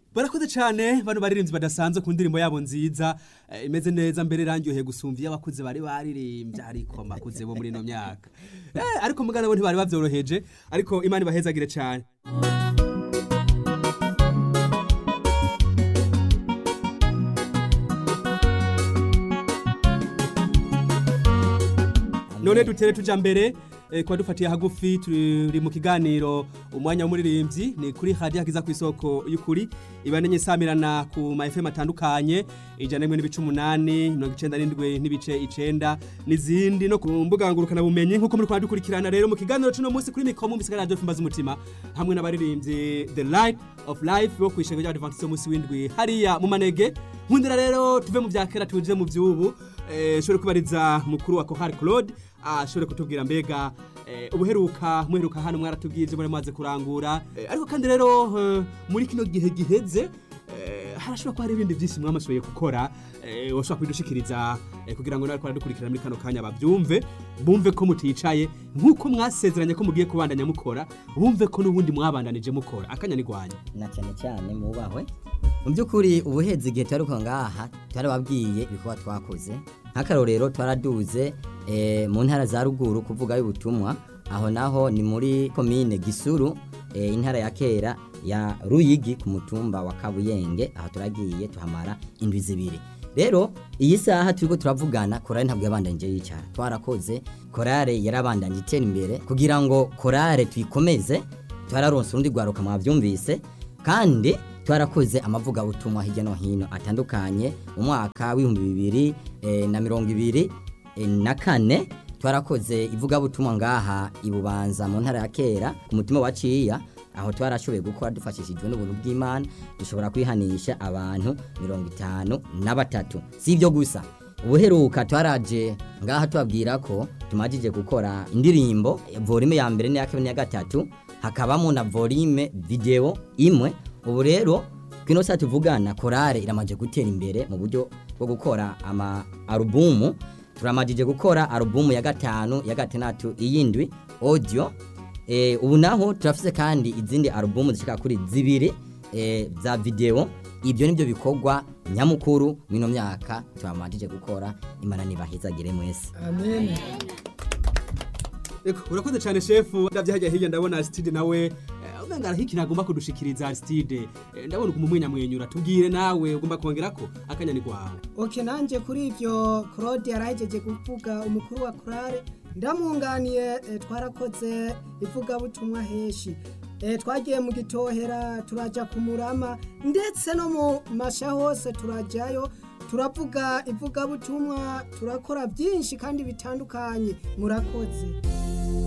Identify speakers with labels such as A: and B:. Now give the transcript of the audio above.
A: barakoze cyane bano baririmbyi badasanzwe ku ndirimbo yabo nziza eh, imeze neza mbere irangyoheye gusumva iyo abakuze bari baririmbye ariko makuze bo muri ino myaka eh, ariko mugana bo ntibari bavyoroheje ariko imana ibahezagire cyane none dutere tuja mbere eh, kwa dufatiye hagufi turi mu kiganiro umwanya w'umuririmbyi ni kuri radio hagiza ku isoko y'ukuri ibanenye samirana ku ma FM atandukanye ijana n'imwe n'ibice umunani mirongo icenda n'indwi n'ibice icenda n'izindi no ku mbuga ngurukana bumenyi nk'uko muri kwa dukurikirana rero mu kiganiro cuno munsi kuri mikomo mu bisigara radio mbaza umutima hamwe n'abaririmbyi the light of life bo kwishengero ry'abadventiste umunsi w'indwi hariya mu manege nkundira rero tuve mu vya kera tuje mu vy'ubu eh, shobore kubariza mukuru wa Kohar Claude ashobore kutubwira mbega eh, ubuheruka muheruka hano mwaratubwiye ibyo muri maze kurangura eh, ariko kandi rero eh, muri kino gihe giheze eh, harashobora kuba hari ibindi byinshi mwamashoboye gukora eh, washobora kubidushikiriza eh, kugira ngo nawe twaradukurikirana muri kano kanya bavyumve bumve ko muticaye nk'uko mwasezeranye ko mugiye kubandanya mukora bumve ko n'ubundi mwabandanije mukora akanya nigwanya
B: na cyane cyane mubahwe mu by'ukuri ubuhezi igihe twari uko ngaha twarababwiye ibikorwa twakoze nk'akarorero twaraduze eh, mu ntara za ruguru kuvuga y'ubutumwa aho naho ni muri komine gisuru eh, intara ya kera ya ruyigi ku mutumba wa kabuyenge aho turagiye tuhamara indwi zibiri rero iyi saha turiko turavugana korale ntabwo yabandanije yicara twarakoze korale yarabandanye itera imbere kugira ngo korale tuyikomeze twararonse urundi rwaruka mwavyumvise kandi twarakoze amavugabutumwa hirya no hino atandukanye mu mwaka w'ibihumbi bibiri eh, na mirongo ibiri eh, na kane twarakoze ivugabutumwa ngaha ibubanza mu ntara ya kera ku mutima wa ciya aho twarashoboye gukora dufashishijwe n'ubuntu bw'imana dushobora kwihanisha abantu mirongo itanu na batatu si ibyo gusa ubuheruka twaraje ngaha tubabwira ko tumajije gukora indirimbo volume ya mbere n'iya kabiri n'iya gatatu hakabamo na volume video imwe ubu rero kino saa tuvugana korale iramaje gutera imbere mu buryo bwo gukora ama alubumu turamajije gukora alubumu ya gatanu ya gatandatu iyindwi audio e, ubu naho turafise kandi izindi alubumu zishika kuri zibiri e, za video ibyo nibyo bikorwa nyamukuru mino myaka turamajije gukora imana nibahizagire mwese
C: amen
A: Eko, urakoze cyane shefu ndavye hajya hirya ndabona Aristide nawe eh, umenga arahiki nagomba kudushikiriza Aristide Eh, ndabona ukumumwenya mwenyura tubwire nawe ugomba kongerako akanya ni kwawe
C: oke nanjye kuri ibyo claude yarahejeje kuvuga umukuru wa korale ndamwunganiye eh, twarakoze ivugabutumwa henshi Eh, twagiye mu gitohera turaja ku murama ndetse no mu masha hose turajyayo turavuga ivugabutumwa turakora byinshi kandi bitandukanye murakoze